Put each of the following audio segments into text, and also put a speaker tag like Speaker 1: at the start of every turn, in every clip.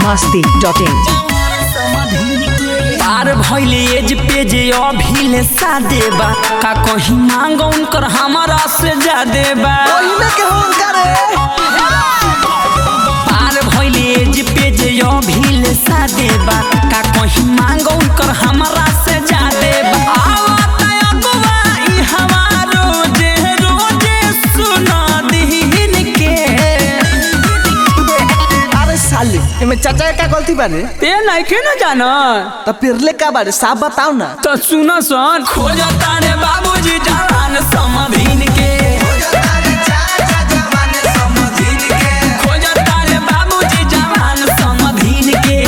Speaker 1: masti.in
Speaker 2: पार भइले एज page अभिले सादे बा का कहीं मांग उनकर हमारा से जादे बा पार भइले एज पेज अभिले सादे बा का कहीं मांग उनकर हमारा से जादे बा आवत अगवा ई हवा रोजे रोजे सुना दीन के
Speaker 3: अरे साले एमे चाचा का गलती बारे
Speaker 2: ते नइखे न जाना
Speaker 3: त पिरले का बारे साफ बताओ ना
Speaker 2: तो सुनो सन खोजता रे बाबूजी जवान समधीन के खोजता रे बाबूजी जवान समधीन के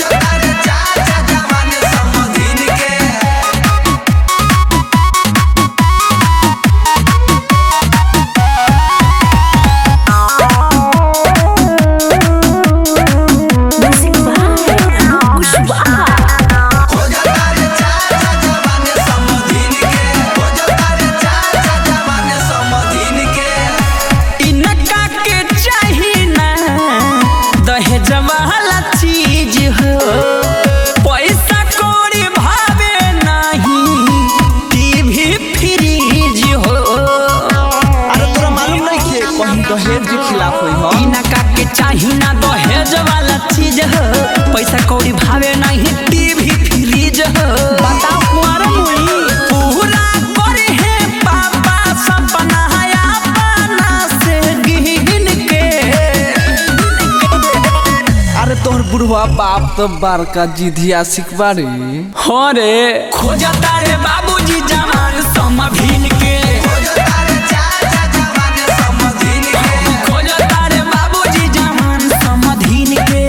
Speaker 2: इनका के चाही ना दहेज वाला चीज हो पैसा कौड़ी भावे नहीं टीवी फ्रीज हो
Speaker 3: अरे तोरा मालूम नहीं के कहीं दहेज के खिलाफ होई हो
Speaker 2: इनका के चाही ना दहेज वाला चीज हो पैसा कौड़ी भावे नहीं टीवी फ्रीज हो बताओ कुंवर मुई पूरा करे है पापा सपना अपना से गिन के
Speaker 3: अरे तोहर बुढ़वा बाप तो बड़का जिधिया सिखबारी
Speaker 2: हो रे खोजता रे बाबूजी जवान समभिन के खोजता रे बाबूजी जवान समधिन के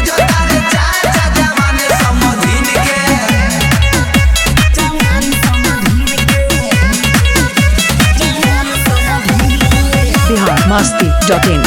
Speaker 2: जवान समधिन के जवान समधिन के
Speaker 1: Bihar masti.in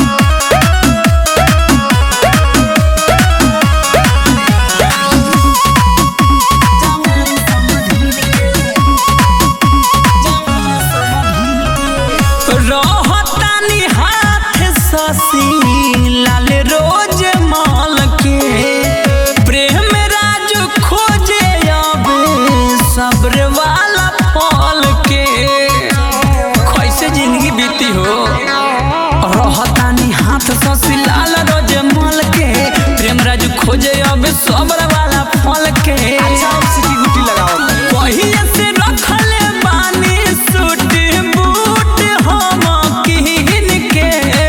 Speaker 2: रहतानी हाथ ससी लाल रोज माल के प्रेम राज खोजे अब सब्र वाला फल के कैसे जिंदगी बीती हो रहतानी हाथ ससी लाल रोज माल के प्रेम राज खोजे अब सब्र वाला फल के
Speaker 3: अच्छा अब सिटी गुटी लगाओ
Speaker 2: पहिले से रखले बानी सूट बूट हम किन के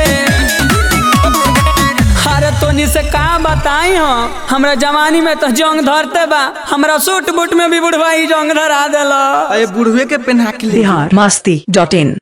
Speaker 2: अरे तोनी से का बताई हो हमरा जवानी में तो जंग धरते बा हमरा सूट बूट में भी बुढ़वा ही जंग धरा देला
Speaker 3: अरे बुढ़वे के पहना के ले
Speaker 1: Bihar masti.in